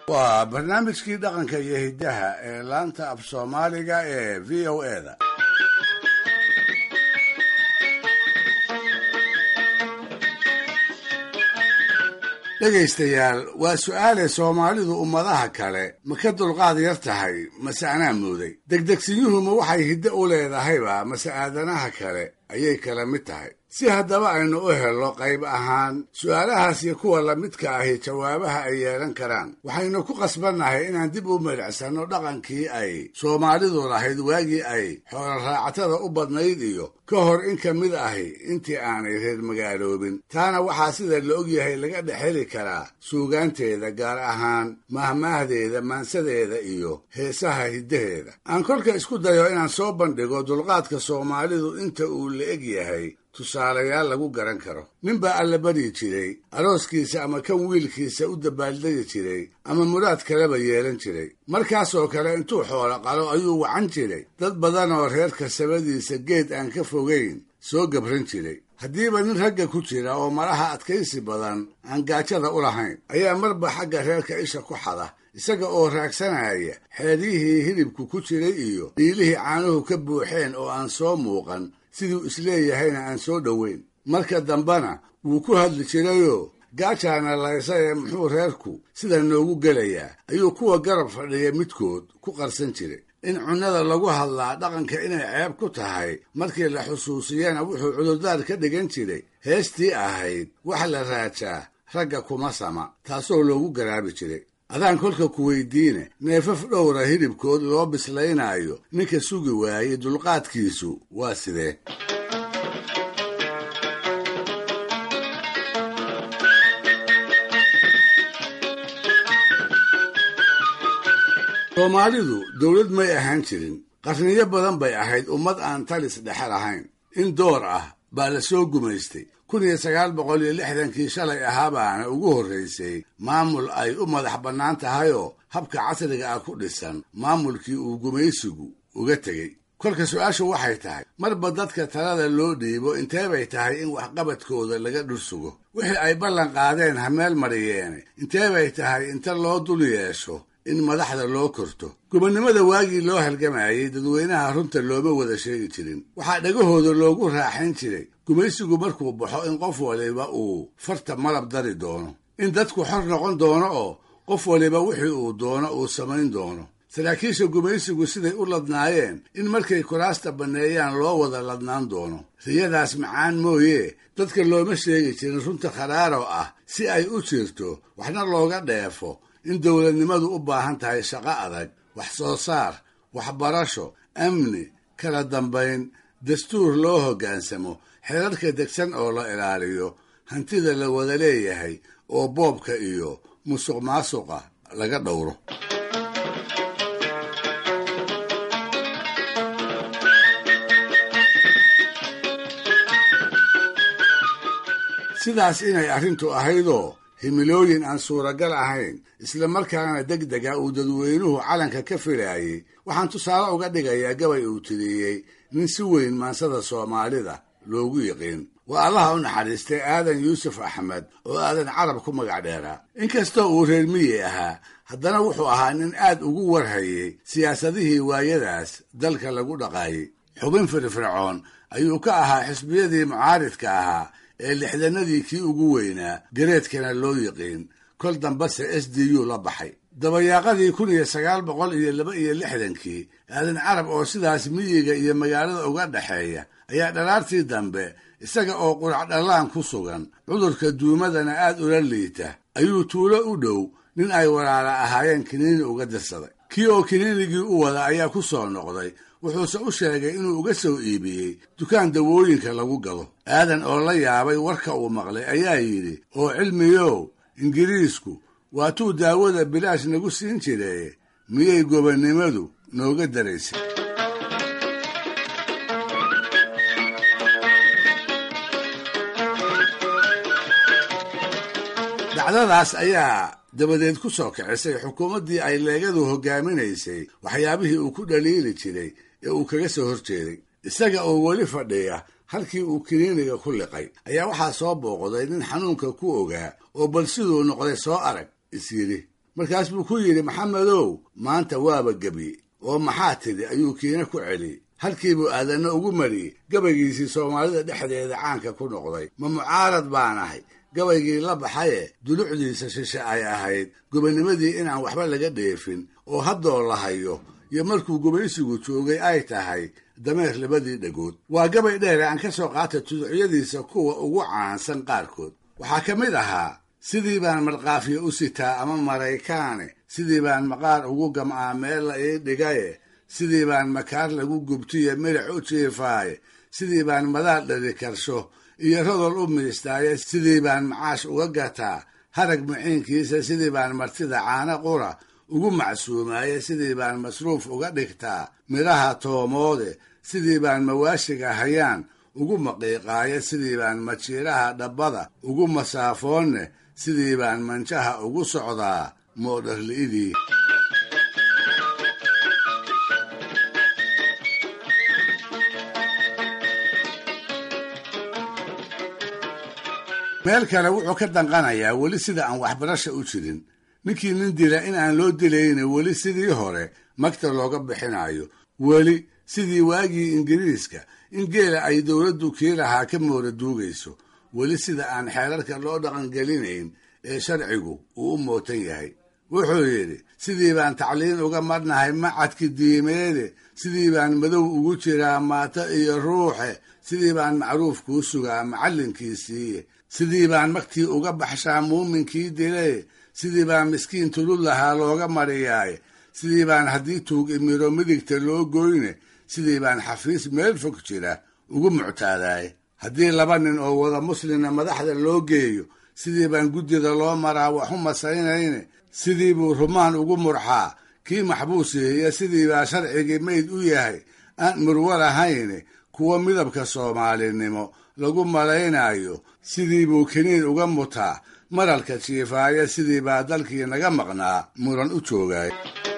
waa barnaamijkii dhaqanka iyo hiddaha ee laanta af soomaaliga ee v o eda dhegaystayaal waa su'aale soomaalidu ummadaha kale ma ka dulqaad yar tahay mase anaa mooday degdegsiyuhuma waxay hiddo u leedahayba mase aadanaha kale ayay kala mid tahay si haddaba aynu u helno qayb ahaan su'aalahaas iyo kuwa lamidka ahi jawaabaha ay yeelan karaan waxaynu ku qasbannahay inaan dib u meedhacsanno dhaqankii ay soomaalidu lahayd waagii ay xooloraacatada u badnayd iyo ka hor in ka mid ahi intii aanay reer magaaloobin taana waxaa sida la ogyahay laga dhex heli karaa suugaanteeda gaar ahaan mahmaahdeeda maansadeeda iyo heesaha hiddaheeda aan kolka isku dayo inaan soo bandhigo dulqaadka soomaalidu inta uu la eg yahay tusaalayaal lagu garan karo nin baa alla baryi jiray arooskiisa ama kan wiilkiisa u dabaaldegi jiray ama muraad kaleba yeelan jiray markaasoo kale intuu xoolo qalo ayuu wacan jiray dad badan oo reerka sabadiisa geed aan ka fogayn soo gabran jiray haddiiba nin ragga ku jira oo malaha adkaysi badan aan gaajada u lahayn ayaa marba xagga reerka isha ku xada isaga oo raagsanaya xeeryihii hilibku ku jiray iyo dhiilihii caanuhu ka buuxeen oo aan soo muuqan siduu isleeyahayna aan soo dhoweyn marka dambena wuu ku hadli jirayoo gaajaana laysa ee muxuu reerku sida noogu gelayaa ayuu kuwa garab fadhiya midkood ku qarsan jiray in cunnada lagu hadlaa dhaqanka inay ceeb ku tahay markii la xusuusiyana wuxuu cudurdaar ka dhigan jiray heestii ahayd wax la raajaa ragga kuma sama taasoo loogu garaabi jiray adaan kolka ku weydiine neefaf dhowra hilibkood loo bislaynaayo ninka sugi waayey dulqaadkiisu waa sidee soomaalidu dowlad may ahaan jirin qarniyo badan bay ahayd ummad aan talis dhexe lahayn in door ah baa la soo gumaystay kun iyo sagaal boqol iyo lixdankii shalay ahaabaana ugu horraysay maamul ay u madax bannaan tahayoo habka casriga ah ku dhisan maamulkii uu gumaysigu uga tegey kolka su-aashu waxay tahay marba dadka talada loo dhiibo intee bay tahay in waxqabadkooda laga dhursugo wixii ay ballan qaadeen ha meel mariyeene intee bay tahay inta loo dul yeesho in madaxda loo korto gobonnimada waagii loo halgamayey dadweynaha runta looma wada sheegi jirin waxaa dhagahooda loogu raaxayn jiray gumaysigu markuu baxo in qof waliba uu farta malab dari doono in dadku xor noqon doono oo qof waliba wixii uu doono uu samayn doono saraakiisha gumaysigu siday u ladnaayeen in markay kuraasta banneeyaan loo wada ladnaan doono riyadaas macaan mooye dadka looma sheegi jirin runta kharaaro ah si ay u jirto waxna looga dheefo in dowladnimadu u baahan tahay shaqo adag wax soo saar waxbarasho amni kala dambayn dastuur loo hoggaansamo xeerarka degsan oo la ilaaliyo hantida la wada leeyahay oo boobka iyo musuq maasuqa laga dhowro sidaas inay arrintu ahaydoo himilooyin aan suuragal ahayn isla markaana deg dega uu dadweynuhu calanka ka filaayey waxaan tusaale uga dhigayaa gabay uu tiriyey nin si weyn maansada soomaalida loogu yiqiin waa allaha u naxariistay aadan yuusuf axmed oo aadan carab ku magac dheeraa inkastoo uu reer miyi ahaa haddana wuxuu ahaa nin aad ugu warhayey siyaasadihii waayadaas dalka lagu dhaqaayey xubin firfircoon ayuu ka ahaa xisbiyadii mucaaridka ahaa ee lixdanadii kii ugu weynaa gareedkana loo yiqiin kol dambase s d u la baxay dabayaaqadii kun iyo sagaal boqol iyo laba iyo lixdankii aadan carab oo sidaas miyiga iyo magaalada uga dhexeeya ayaa dhalaartii dambe isaga oo qurac dhallaan ku sugan cudurka duumadana aad ula liita ayuu tuulo u dhow nin ay walaala ahaayeen kiniini uga dirsaday kii oo kiniinigii u wada ayaa ku soo noqday wuxuuse u sheegay inuu uga soo iibiyey dukaan dawooyinka lagu gado aadan oo la yaabay warka uu maqlay ayaa yidhi oo cilmiyow ingiriisku waatuu daawada bilaash nagu siin jiree miyay gobonnimadu nooga daraysay dacdadaas ayaa dabadeed ku soo kicisay xukuumaddii ay leegadu hoggaaminaysay waxyaabihii uu ku dhaliili jiray ee uu kaga soo hor jeeday isaga oo weli fadhiya halkii uu kiniiniga ku liqay ayaa waxaa soo booqday nin xanuunka ku ogaa oo bal siduu noqday soo arag is yidhi markaas buu ku yidhi maxamedow maanta waaba gebye oo maxaa tidhi ayuu kiina ku celiyey halkiibuu aadanna ugu mariyey gabaygiisii soomaalida dhexdeeda caanka ku noqday ma mucaarad baan ahay gabaygii la baxaye dulucdiisa shishe ay ahayd gobanimadii inaan waxba laga dheefin oo haddoo la hayo iyo markuu gumaysigu joogay ay tahay dameer labadii dhagood waa gabay dheere aan ka soo qaatay tuducyadiisa kuwa ugu caansan qaarkood waxaa ka mid ahaa sidii baan markaafiya u sitaa ama maraykaane sidii baan maqaar ugu gam'aa meel la ii dhigaye sidii baan makaar lagu gubtiye milic u jiifaaye sidii baan madaal dhali karsho iyo rodol u miistaaye sidii baan macaash uga gataa harag muciinkiisa sidii baan martida caano qura ugu macsuumaaye sidii baan masruuf uga dhigtaa midhaha toomoode sidii baan mawaashiga hayaan ugu maqiiqaaye sidii baan majiiraha dhabbada ugu masaafoonne sidii baan manjaha ugu socdaa moodharli'idii meel kale wuxuu ka danqanayaa weli sida aan waxbarasha u jirin ninkii nin dila in aan loo dilayna weli sidii hore magta looga bixinayo weli sidii waagii ingiriiska in geela ay dowladdu kii lahaa ka moora duugayso weli sida aan xeerarka loo dhaqangelinayn ee sharcigu uu u mootan yahay wuxuu yidhi sidii baan tacliin uga marnahay macadki diimeede sidii baan madow ugu jiraa maato iyo ruuxe sidii baan macruuf kuu sugaa macallinkiisiiye sidii baan magtii uga baxshaa muuminkii dile sidii baan miskiin tulud lahaa looga mariyaaye sidii baan haddii tuug imiro midigta loo goyne sidii baan xafiis meel fog jira ugu muctaadaaye haddii laba nin oo wada muslimna madaxda loo geeyo sidii baan guddida loo maraa waxu masaynayne sidii buu rumaan ugu murxaa kii maxbuusihiiyo sidii baa sharcigii mayd u yahay aan murwo lahayne kuwa midabka soomaalinimo lagu malaynayo sidii buu kiniin uga mutaa maralka jiifaaya sidii baa dalkii naga maqnaa muran u joogay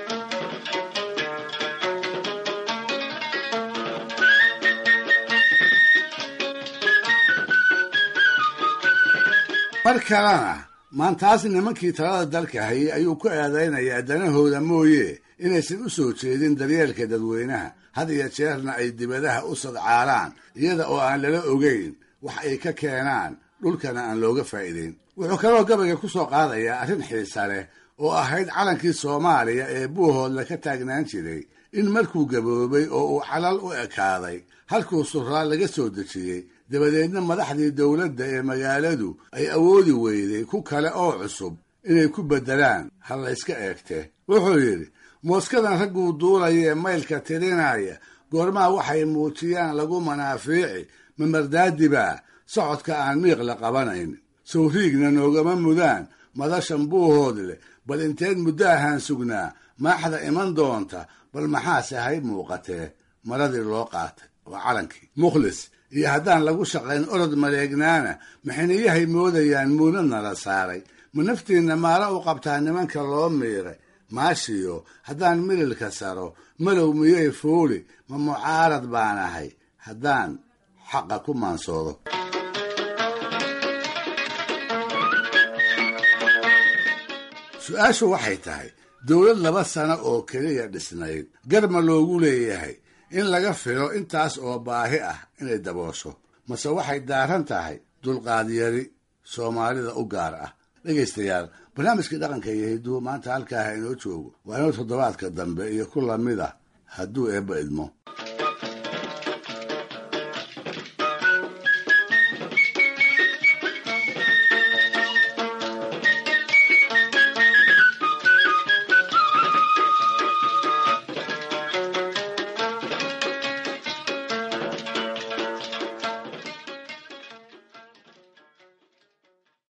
mar kalena maantaas nimankii talada dalka hayay ayuu ku eedaynayaa danahooda mooye inaysan u soo jeedin daryeelka dadweynaha had iyo jeerna ay dibadaha u sadcaalaan iyada oo aan lala ogeyn wax ay ka keenaan dhulkana aan looga faa'iideyn wuxuu kaloo gabayga ku soo qaadayaa arrin xiisa leh oo ahayd calankii soomaaliya ee buuhoodla ka taagnaan jiray in markuu gaboobay oo uu calal u ekaaday halkuu suraa laga soo dejiyey dabadeedna madaxdii dowladda ee magaaladu ay awoodi weyday ku kale oo cusub inay ku beddelaan ha layska eegte wuxuu yidhi mooskadan ragguu duulaya ee maylka tirinaya goormaa waxay muujiyaan lagu manaafiici mamardaadibaa socodka aan miiq la qabanayn sawriigna noogama mudaan madashan buuhood leh bal inteed muddo ahaan sugnaa maaxda iman doonta bal maxaase hay muuqatee maradii loo qaatay waa calankii mukhlis iyo haddaan lagu shaqayn orod maleegnaana maxiniyahay moodayaan muunadna la saaray ma naftiinna maala u qabtaa nimanka loo miiray maashiyo haddaan mililka saro malow miyay fuuli ma mucaarad baan ahay haddaan xaqa ku maansoodo su-aashu waxay tahay dowlad laba sano oo keliya dhisnayd garma loogu leeyahay in laga filo intaas oo baahi ah inay daboosho mase waxay daaran tahay dulqaadyari soomaalida u gaar ah dhegaystayaal barnaamijkii dhaqanka iyo hidduu maanta halkaaha inoo joogo waa inuu toddobaadka dambe iyo ku lamid ah hadduu eebba idmo